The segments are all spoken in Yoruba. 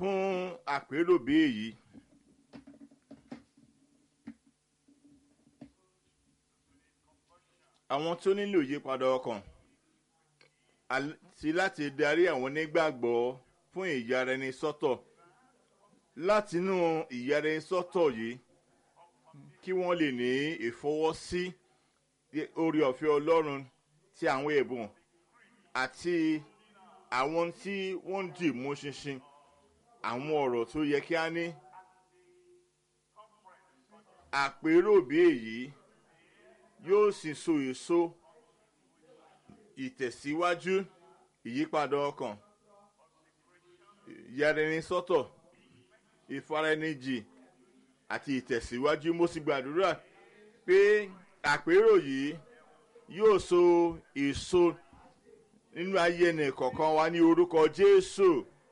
fún àpérò bí èyí. àwọn tó nílò ìyípadà ọkàn àti láti darí àwọn onígbàgbọ́ fún ìyára ẹni sọ́tọ̀ látinú ìyára ẹni sọ́tọ̀ yìí kí wọ́n lè ní ìfọwọ́sí orí ọ̀fẹ́ ọlọ́run ti àwọn ẹ̀bùn àti àwọn tí wọ́n ń dì mú ṣinṣin àwọn ọ̀rọ̀ tó yẹ kí á ní àpérò bí èyí yóò sì so èso ìtẹ̀síwájú ìyípadà ọkàn ìyàrẹni sọ́tọ̀ ìfaraẹnijì àti ìtẹ̀síwájú mo sì gbàdúrà pé àpérò yìí yóò so èso nínú ayé ẹnì kọ̀ọ̀kan wa ní orúkọ Jésù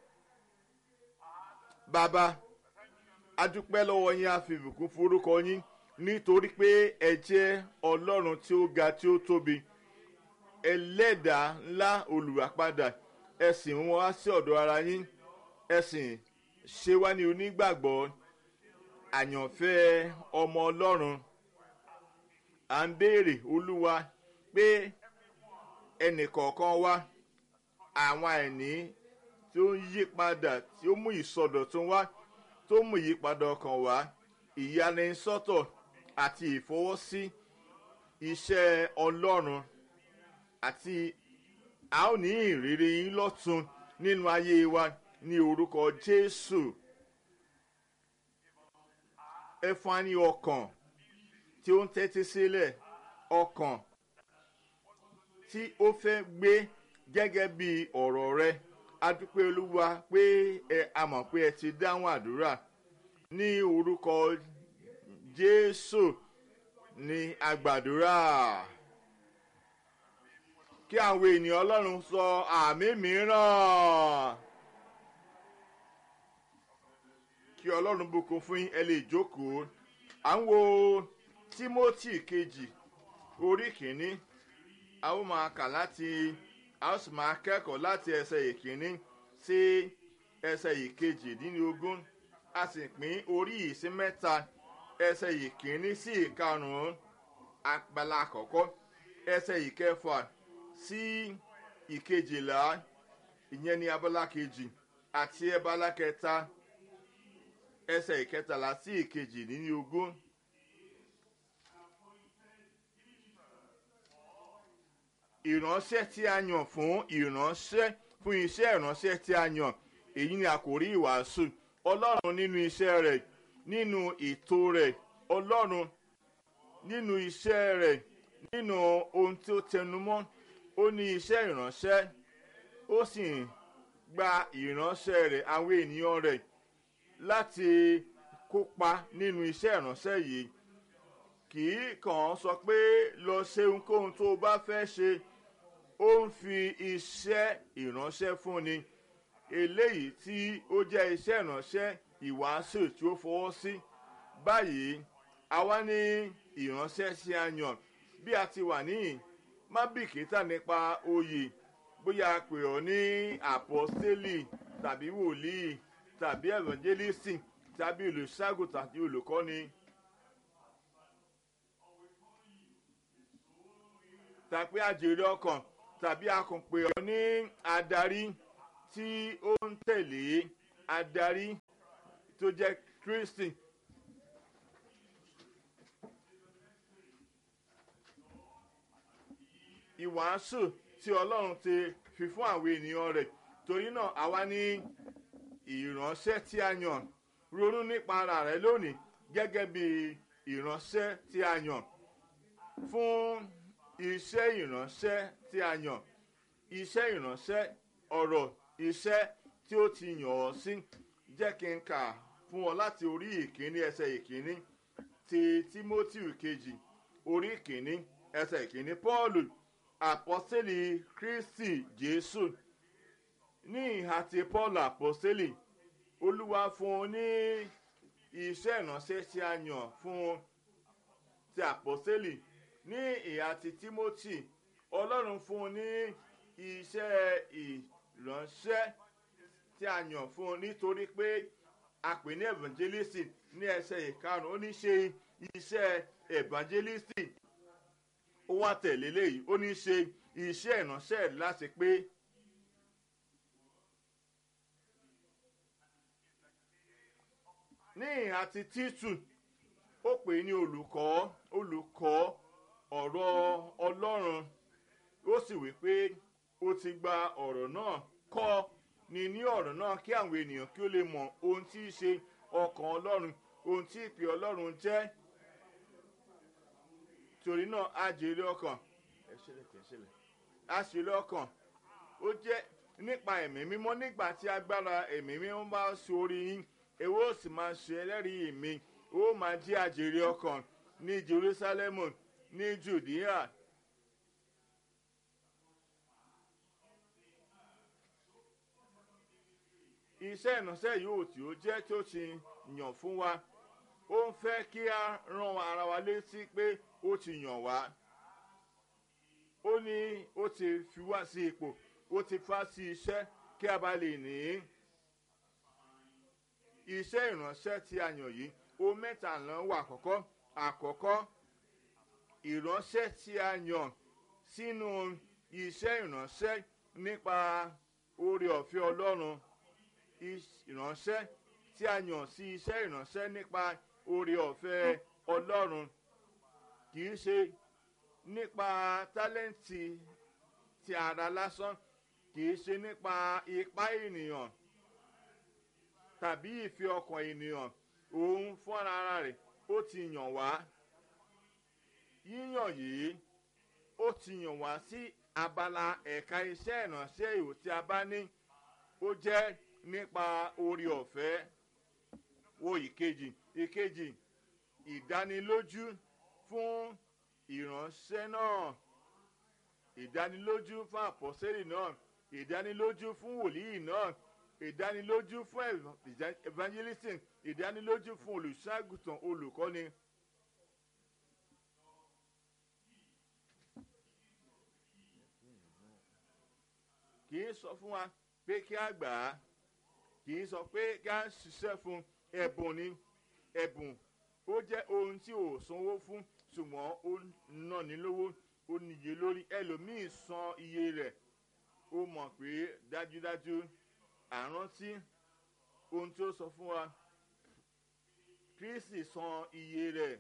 bàbá adúpẹ́ lọ́wọ́ yín a fi ìbùkún forúkọ yín nítorí pé ẹ jẹ́ ọlọ́run tí ó ga tí ó tóbi ẹlẹ́dàá ńlá olùwàpadà ẹ sì ń wá sí ọ̀dọ̀ ara yín ẹ sì ṣe wá ní onígbàgbọ́ àyànfẹ́ ọmọ ọlọ́run à ń béèrè olúwa pé ẹnìkọ̀ọ̀kan wa àwọn àìní tí ó ń yí padà tí ó mú ìsọdọ̀tun wá tó mú ìyípadà ọkàn wá ìyanisọ́tọ̀ àti ìfọwọ́sí iṣẹ́ ọlọ́run àti a ó ní ìrírí yín lọ́tun nínú ayé wa ní orúkọ Jésù ẹ fún wa ní ọkàn tí ó ń tẹ́tí sílẹ̀ ọkàn tí ó fẹ́ gbé gẹ́gẹ́ bí ọ̀rọ̀ rẹ adúpẹ́ olúwa pé ẹ a mọ̀ pé ẹ ti dáhùn àdúrà ní orúkọ Jésù ní agbàdúrà kí àwọn ènìyàn Ọlọ́run sọ àmì mìíràn kí Ọlọ́run bùkún fún yín ẹ lè jókòó à ń wo Tímótì kejì orí kìíní a ó máa kà láti a ó sì máa kẹ́kọ̀ọ́ láti ẹsẹ̀ ìkíní sí ẹsẹ̀ ìkejìdínlógún a sì pín orí yìí sí mẹ́ta ẹsẹ̀ ìkíní sí ìkarùn-ún abala àkọ́kọ́ ẹsẹ̀ ìkẹfà sí ìkejìlá ìyẹn ní abala kejì àti abala kẹta ẹsẹ̀ ìkẹtàlá sí ìkejìdínlógún. ìránṣẹ́ tí a yàn fún ìránṣẹ́ fún iṣẹ́ ìránṣẹ́ tí a yàn èyí ni àkòrí ìwàásù ọlọ́run nínú iṣẹ́ rẹ̀ nínú ètò rẹ̀ ọlọ́run nínú iṣẹ́ rẹ̀ nínú ohun tí ó tẹnumọ́ ó ní iṣẹ́ ìránṣẹ́ ó sì gba ìránṣẹ́ rẹ̀ àwọn ènìyàn rẹ̀ láti kópa nínú iṣẹ́ ìránṣẹ́ yìí kì í kàn án sọ pé lọ ṣe ohunkóhun tó o bá fẹ́ ṣe ó ń fi iṣẹ́ ìránṣẹ́ fúnni eléyìí tí ó jẹ́ iṣẹ́ ìránṣẹ́ ìwàásù tí ó fọwọ́ sí báyìí àwa ní ìránṣẹ́ sí a yàn bí a ti wà níyìn má bìkítà nípa oyè bóyá a pè ọ́ ní àpọ́stélì tàbí wòlíì tàbí ẹ̀vànjẹ́lísì tàbí olùṣàgùn tàbí olùkọ́ni. tàbí àjèrè ọkàn tàbí akùnpè ọ ní adarí tí ó ń tẹ̀lé adarí tó jẹ́ Kristi. ìwàásù tí Ọlọ́run ti fi fún àwọn ènìyàn rẹ̀ torí náà àwa ní ìránṣẹ́ tí a yàn ronú nípa ara rẹ lónìí gẹ́gẹ́ bí ìránṣẹ́ tí a yàn fún iṣẹ́ ìránṣẹ́ tí a yàn iṣẹ́ ìránṣẹ́ ọ̀rọ̀ iṣẹ́ tí ó ti yàn ọ́ sí jẹ́ kí n kà fún ọ láti orí ìkíní ẹsẹ̀ ìkíní ti Tímótì kejì orí ìkíní ẹsẹ̀ ìkíní Pọ́ọ̀lù àpọ́sítélì Kristi Jésù ní ìhà ti Pọ́ọ̀lù àpọ́sítélì Olúwa fún un ní iṣẹ́ ìránṣẹ́ tí a yàn fún un ti àpọ́sítélì ní ìhà ti Timothy ọlọ́run fún un ní iṣẹ́ ìránṣẹ́ tí a yàn fún un nítorí pé a pè ní evangelist ní ẹsẹ̀ ìkarùn-ún ó ní ṣe iṣẹ́ evangelist ó wá tẹ̀lé léyìí ó ní ṣe iṣẹ́ ìránṣẹ́ láti pé ní ìhà ti títù ó pè ní olùkọ́ olùkọ́ ọ̀rọ̀ ọlọ́run ó sì wí pé ó ti gba ọ̀rọ̀ náà kọ́ ni ní ọ̀rọ̀ náà kí àwọn ènìyàn kí ó lè mọ ohun tí í ṣe ọkàn ọlọ́run ohun tí ìpè ọlọ́run jẹ́ torí náà á jèrè ọkàn ẹ ṣẹlẹ̀ kẹ ṣẹlẹ̀ á ṣẹlẹ̀ ọkàn ó jẹ́ nípa ẹ̀mí mímọ́ nígbà tí agbára ẹ̀mí mímọ́ bá sórí yín èwo ó sì máa ṣe ẹlẹ́rìí mi ó máa jẹ́ àjèrè ọkàn ní jerusalemu ní judea iṣẹ́ ìránṣẹ́ yóò tí ó jẹ́ tí ó ti yàn fún wa ó ń fẹ́ kí a rán ara wa létí pé ó ti yàn wá ó ní ó ti fi wá sí ipò ó ti fà sí iṣẹ́ kí a bá lè ní iṣẹ́ ìránṣẹ́ tí a yàn yìí ó mẹ́ta ló wà àkọ́kọ́ àkọ́kọ́ ìránṣẹ́ tí a yàn sínú iṣẹ́ ìránṣẹ́ nípa oore ọ̀fẹ́ ọlọ́run ìránṣẹ́ tí a yàn sí iṣẹ́ ìránṣẹ́ nípa oore ọ̀fẹ́ ọlọ́run kì í ṣe nípa tálẹ́ǹtì ti ara lásán kì í ṣe nípa ipá ènìyàn tàbí ìfẹ́ ọkàn ènìyàn òun fúnra ara rẹ̀ ó ti yàn wá yíyàn yìí ó ti yàn wá sí abala ẹ̀ka iṣẹ́ ìránṣẹ́ ìwò tí a bá ní ó jẹ́ nípa orí ọ̀fẹ́ wo ìkejì ìkejì ìdánilójú fún ìránṣẹ́ náà ìdánilójú fún àpọ́sẹ́lì náà ìdánilójú fún wòlíì náà ìdánilójú fún evangelism ìdánilójú fún olùṣàgùtàn olùkọ́ni. kì í sọ fún wa pé kí a gbà á kì í sọ pé kí a ṣiṣẹ́ fún ẹ̀bùn ni ẹ̀bùn ó jẹ́ ohun tí ò sanwó fún ṣùgbọ́n ó ná ní lówó ó níye lórí ẹlòmíì san iye rẹ̀ ó mọ̀ pé dájúdájú àrántí ohun tí ó sọ fún wa kristi san iye rẹ̀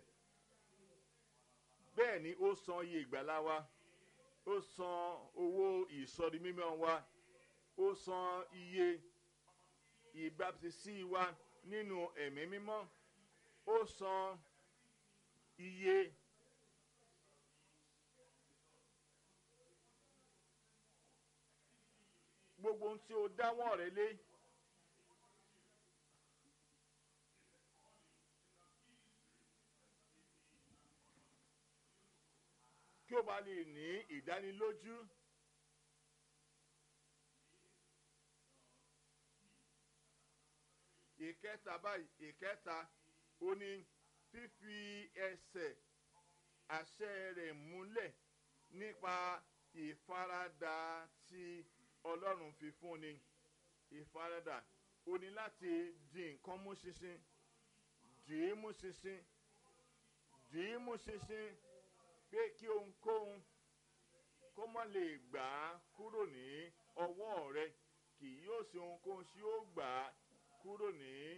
bẹ́ẹ̀ ni ó san iye ìgbàlá wa ó san owó ìsọdi mímọ́ wa ó san iye ìbáptisí wa nínú ẹ̀mí mímọ́ ó san iye gbogbo ohun tí o dáwọ́ rẹ lé. kí o bá lè ní ìdánilójú. ìkẹta báyìí ìkẹta ó ní fífi ẹsẹ̀ àṣẹ rẹ̀ múlẹ̀ nípa ìfaradà tí ọlọ́run fi fún ni ìfaradà ó ní láti di nǹkan mú ṣinṣin dì í mú ṣinṣin dì í mú ṣinṣin pé kí ohunkóhun kó mọ́ lè gbà á kúrò ní ọwọ́ rẹ kì yóò ṣe ohunkóhun tí ó gbà á kúrò ní